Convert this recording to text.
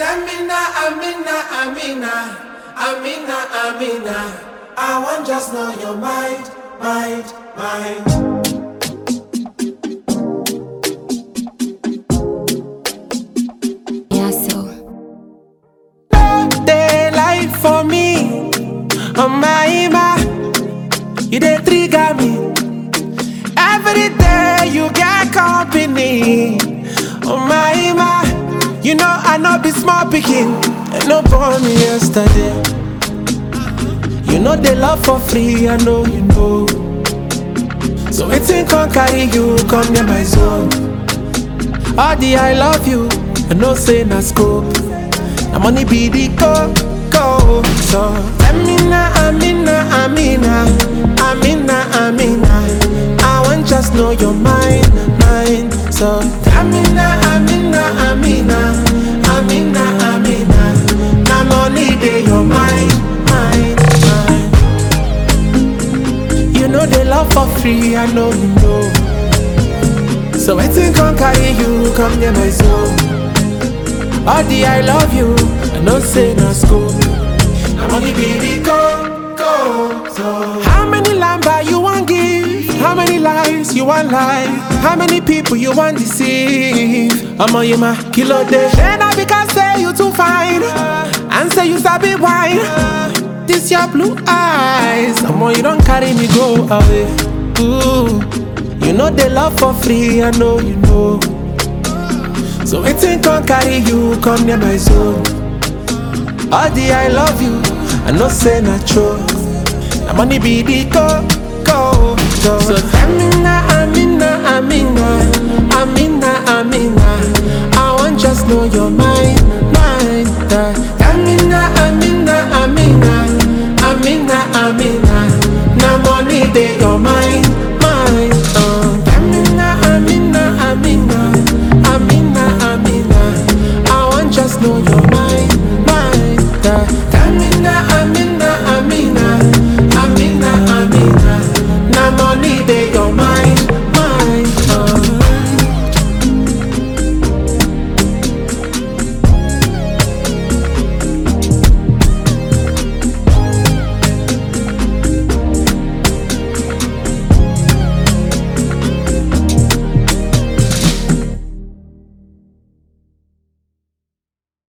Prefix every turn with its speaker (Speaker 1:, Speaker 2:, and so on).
Speaker 1: Amina, Amina, Amina, Amina, Amina. I want just know your mind, mind, mind.
Speaker 2: Yeah, so.
Speaker 1: Daylight for me, oh my, my. You dey trigger me. Every day you get company, oh my, my. You know I know be small picking, and no born me yesterday. You know they love for free, I know you know. So waiting can carry you, come near my zone. All the I love you, I know say na scope. Na money be the go, go. So Amina, Amina, Amina, Amina, Amina. I want just know your mind, mind. So Amina, Amina, Amina, Amina, Amina. Na money dey your mind, mind, mind. You know they love for free, I know you know. So waiting can carry you, come near my zone. All the I love you, I know say no school. I'm only baby go, go. So how many lamba you want give? How many lies you want lie? How many people you want deceive? I'm on you my kilo day. Then I because say you too fine, and say you sabi wine. This your blue eyes, I'm on you don't carry me go away. Ooh, you know they love for free, I know you know. So waiting can carry you, come near my zone. All the I love you, I know say not true. Na money be the go, go, go. So Amina, Amina, Amina, Amina, Amina. I want just know your mind,